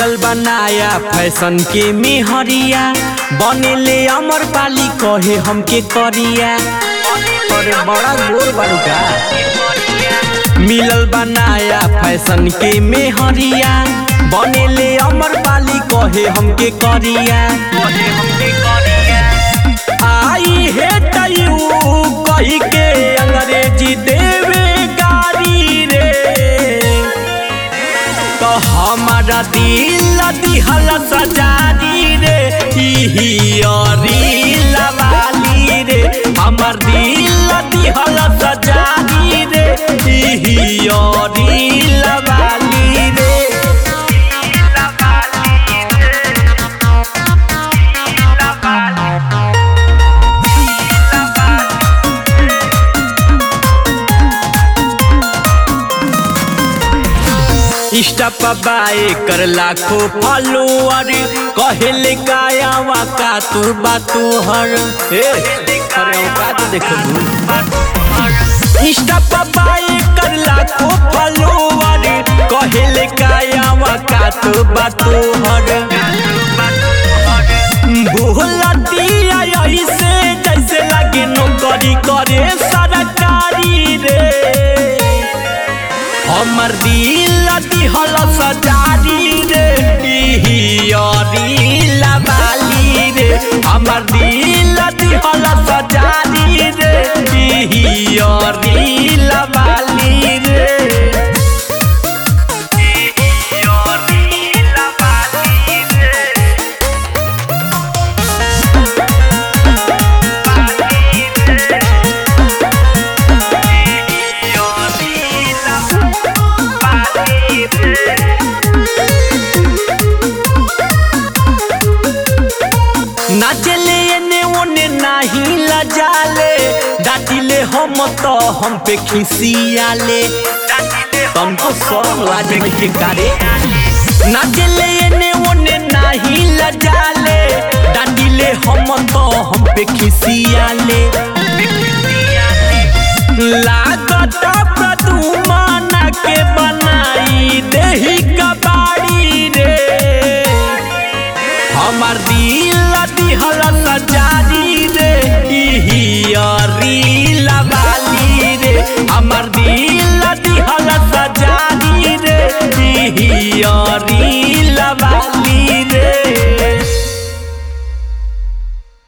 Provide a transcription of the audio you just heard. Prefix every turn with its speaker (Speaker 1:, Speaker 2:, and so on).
Speaker 1: मिलल बनाया फैशन के मेहरिया बनेले अमर पाली कहे हमके करिया अरे बड़ा गोर बाड़ूका मिलल बनाया फैशन के मेहरिया बनेले अमर पाली कहे हमके करिया आई हे तयू कही के अंग्रेजी देवे गारी रे तो हमारा दिल दिहल सजारी रे इही लवाली रे हमर दिल दिहल सजारी रे इही लवाली रे इंस्टा पर बाए कर लाखो फॉलोअर कहेले कायावा का तू बातू हर ए अरे का तो देखो इंस्टा पर बाए कर लाखो फॉलोअर कहेले कायावा का तू बातू हर भूला दिया ऐसे जैसे लगे नौकरी करे सरकारी रे हमर दिल दिहल सजारी रे इही लबाली रे हमर दिल दिहल सजारी रे इही लबाली रे नाचले एने ओने नाही लजाले डाटिले हम तो हम पे खिसियाले तुमको सब लाज नहीं के कारे नाचले एने ओने नाही लजाले डाटिले हम तो हम पे खिसियाले लागत प्रदुमाना के बनाई देही